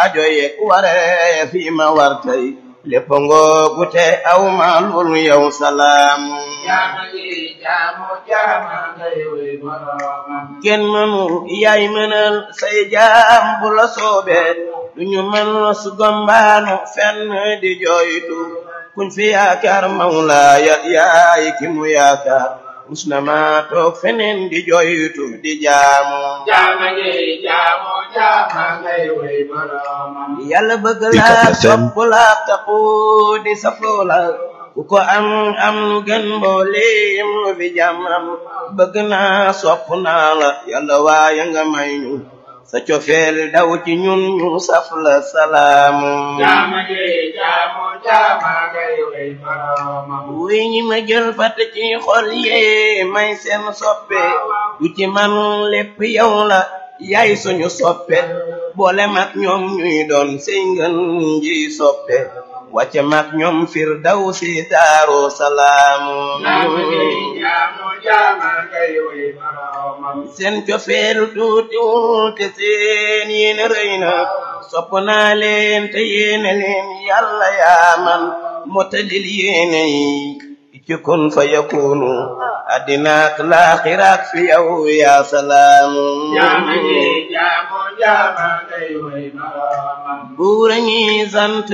aajo yeeg waree fi ma war tey lépp ngoogu te aw ma loolu yow salaam jaama ji jaamu jaama ngay wey boroomam kenn mënu yaay mënal say jaam bu la soobee duñu mën su gombaanu fenn di jooytu kuñ fi yaakaar mawlaaya yaay ki mu yaakaar mus na ma toog feneen di jooytu di jaamu jaama ji jaamu jaama ngay wey boroomam yàlla bëgg UCAB laa FM. sopp laa taxu di safoo la ku ko am am lu gën mbooleem lu fi jàmmam bëgg naa sopp naa la yàlla waaye nga may ñu sa cofeel daw ci ñun ñu saf la salaamu jaama ji jaamu jaama ngay wey boroomam wuy ñi ma jël fàtte ci xol yee may seen soppe du ci man lépp yow la yaay suñu soppe boole mag ñoom ñuy doon sey ngën ji soppe wàcce mag ñoom fir daw si daaru salaamu jaama ji jaamu jaama ngay wey boroomam seen cofeel tuutiwul te seen yéene rëy na sopp naa leen te yéene leen yàlla yaa man motalil yéene yi ci kun fa yakunu addinaak laaxiraak fi yow yaa salaamu jaama ji jaamu jaama ngay wey boroomam buura ñi sant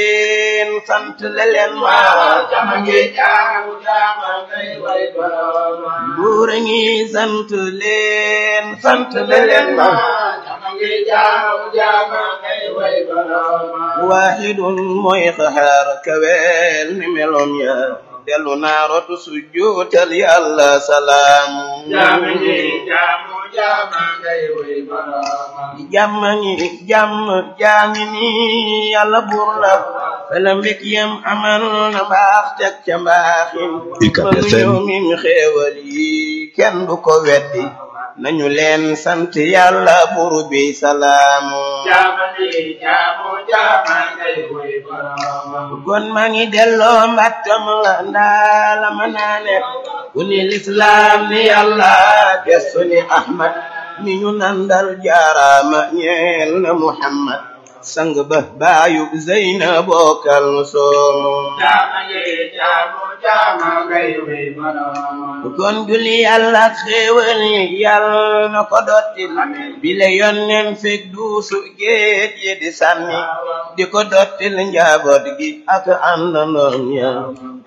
leen sant le leen ma jaama ji jaamu jaama ngay wey boroomam buura ñi sant leen sant le leen ma jaama ji jaamu jaama ngay wey boroomam waaxidun mooy xaxaar kaweel ni meloom ya dellu naa rotu sujjuutal yàlla salaamu jaama ji jaamu jaama ngay wey boroomam jàmm ngi jàmm jaangi ni yàlla buur la fela mbég yam amal na mbaax teg ca mbaaxin UCAB mënu FM. ñëw mim xéewal yi kenn du ko weddi nañu leen sant yàlla buur bi salaamu jaama ji jaamu jaama ngay wey boroomam kon maa ngi delloo mbàttam la ndaa la ma naane ku ni lislaam ni yàlla gestu ni ahmad mi ñu nandal jaaraama ñeel na muhammad sang ba baayu zeyna bokkal soomu jaama ji jaamu jaama ngay wey boroomam kon julli yàlla ak xéewal yi yàlla na ko dottil bile yonnen fekk duusu géej yi di sànni di ko dottil njaboot gi ak àndandoom ya